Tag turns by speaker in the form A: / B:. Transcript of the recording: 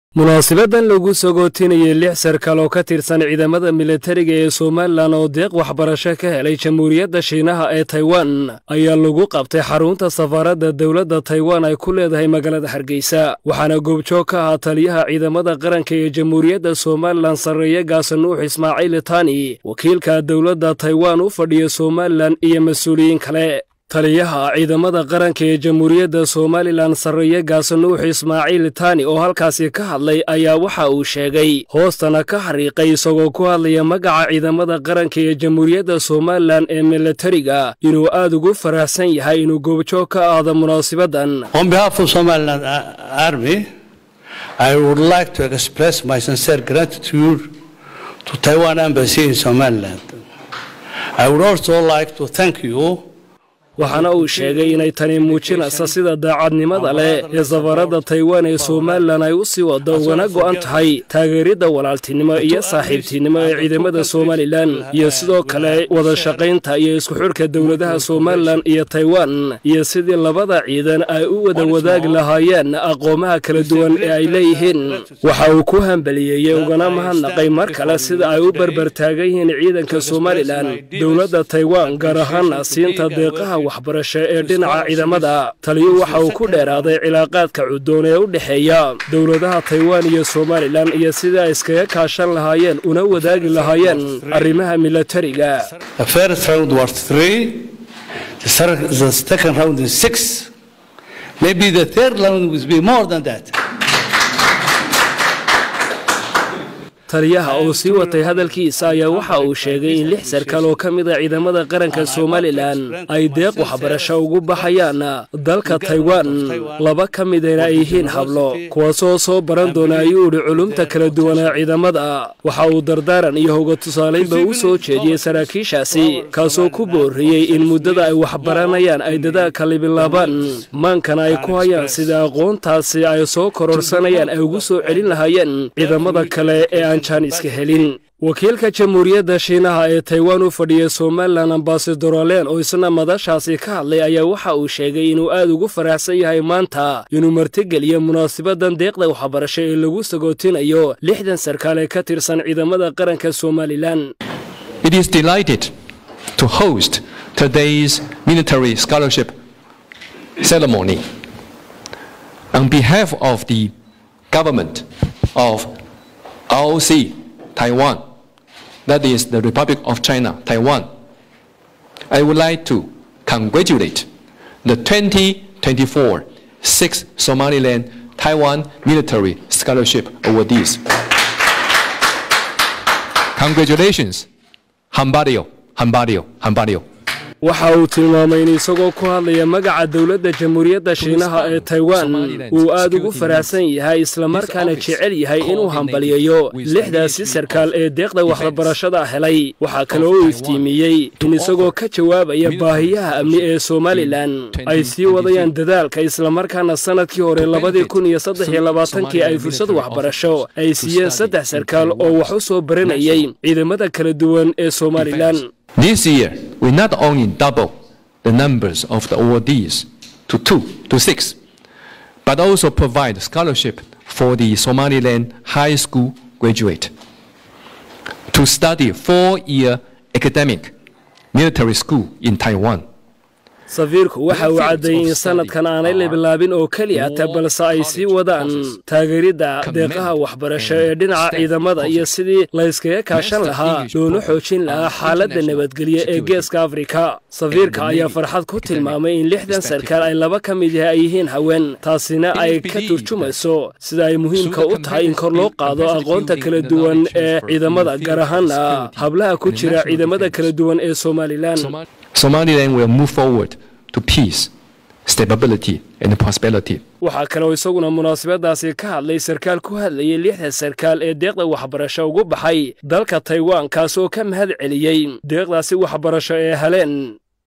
A: munaasibadan lagu sagootinayay lix sarkaal oo ka tirsan ciidamada militariga ee somalilan oo deeq waxbarasho ka helay jamhuuriyadda shiinaha ee taiwan ayaa lagu qabtay xarunta safaaradda dowladda taiwan ay ku leedahay magaalada hargeysa waxaana goobjoog ka ahaa taliyaha ciidamada qaranka ee jamhuuriyadda somalilan sarreeye gaasanuux ismaaciil tani wakiilka dowladda taiwan u fadhiya somalilan iyo mas-uuliyiin kale taliyaha ciidamada qaranka ee jamhuuriyadda somalilan sarreeye gaasanuux ismaaciil tani oo halkaasi ka hadlay ayaa waxa uu sheegay hoostana ka xariiqay isagoo ku hadlaya magaca ciidamada qaranka ee jamhuuriyadda somalilan ee militariga inuu aad ugu faraxsan yahay inuu goobjoog ka aado munaasibadan waxaana uu sheegay inay tani muujinaysa sida daacadnimada leh ee safaradda taiwan ee somalilan ay u sii wado ugana go'an tahay taageeridda walaaltinimo iyo saaxiibtinimo ee ciidamada somalilan iyo sidoo kale wada shaqaynta iyo isku xidhka dowladaha somalilan iyo taiwan iyo sidii labada ciidan ay u wada wadaagi lahaayeen aqoomaha kala duwan ee ay leeyihiin waxa uu ku hambaliyeeyey ugana mahadnaqay mar kale sida ay u barbar taagan yihiin ciidanka somalilan dowladda taiwan gaar ahaana siinta deeqaha waxbarasho ee dhinaca ciidamada taliyu waxa uu ku dheeraaday cilaaqaadka cudoon ee u dhexeeya dowladaha taiwan iyo somalilan iyo sidii ay iskaga kaashan lahaayeen una wadaagi lahaayeen arrimaha militariga taliyaha oo sii watay hadalkiisa ayaa waxa uu sheegay in lix sarkaal oo ka mid a ciidamada qaranka somalilan ay deeq waxbarasho ugu baxayaan dalka taiwan laba ka midana ay yihiin hablo kuwaasoo soo baran doona ayuu idhi culumta kala duwanaa ciidamada waxa uu dardaaran iyo hoga tusaalaynba u soo jeediyey saraakiishaasi kaasoo ku boorriyey in muddada ay waxbaranayaan ay dadaalka libilaabaan maankana ay ku hayaan sida aqoontaasi ay soo kororsanayaan ay ugu soo celin lahaayeen ciidamada kale ee aan wakiilka jamhuuriyadda shiinaha ee taiwan u fadhiya somalilan ambasadorolen oo isna madashaasi ka hadlay ayaa waxa uu sheegay inuu aad ugu faraxsan yahay maanta inuu martigeliyo munaasibadan deeqda waxbarasho ee lagu sagootinayo lixdan sarkaal ee ka tirsan ciidamada qaranka somalilan
B: ROC, Taiwan, that is the Republic of China, Taiwan. I would like to congratulate the 2024 sixth Somaliland Taiwan Military Scholarship Awardees. Congratulations, Hambadio, Hambadio, Hambadio.
A: waxa uu tilmaamay in isagoo ku hadlaya magaca dowladda jamhuuriyadda shiinaha ee taiwan uu aad ugu faraxsan yahay islamarkaana jecel yahay inuu hambaliyayo lixdaasi sarkaal ee deeqda waxbarashada helay waxaa kaloo uu iftiimiyey in isagoo ka jawaabaya baahiyaha amni ee somalilan ay sii wadayaan dadaalka islamarkaana sannadkii hore labadii kun iyo saddex iyo labaatankii ay fursad waxbarasho ay siiyeen saddex sarkaal oo wax u soo baranayay ciidamada kala duwan ee somalilan
B: This year, we not only double the numbers of the awardees to two, to six, but also provide scholarship for the Somaliland high school graduate to study four-year academic military school in Taiwan.
A: safiirku waxa uu caddeeyey in sannadkan aanay labilaabin oo keliyata balse ay sii wadaan taageeridda deeqaha waxbarasho ee dhinaca ciidamada iyo sidii layskaga kaashan lahaa loona xoojin lahaa xaaladda nabadgelyo ee geeska afrika safiirka ayaa farxad ku tilmaamay in lixdan sarkaal ay laba ka mid yahay ay yihiin haween taasina ay ka turjumayso sida ay muhiimka u tahay in kor loo qaado aqoonta kala duwan ee ciidamada gaar ahaana hablaha ku jira ciidamada kala duwan ee somalilan
B: Somaliland will move forward to peace, stability, and prosperity.
A: waxaa kaloo isaguna munaasabadaasi ka hadlay sarkaal ku hadlayay lixda sarkaal ee deeqda waxbarasho ugu baxay dalka taiwan kaasoo ka mahad celiyey deeqdaasi waxbarasho ee heleen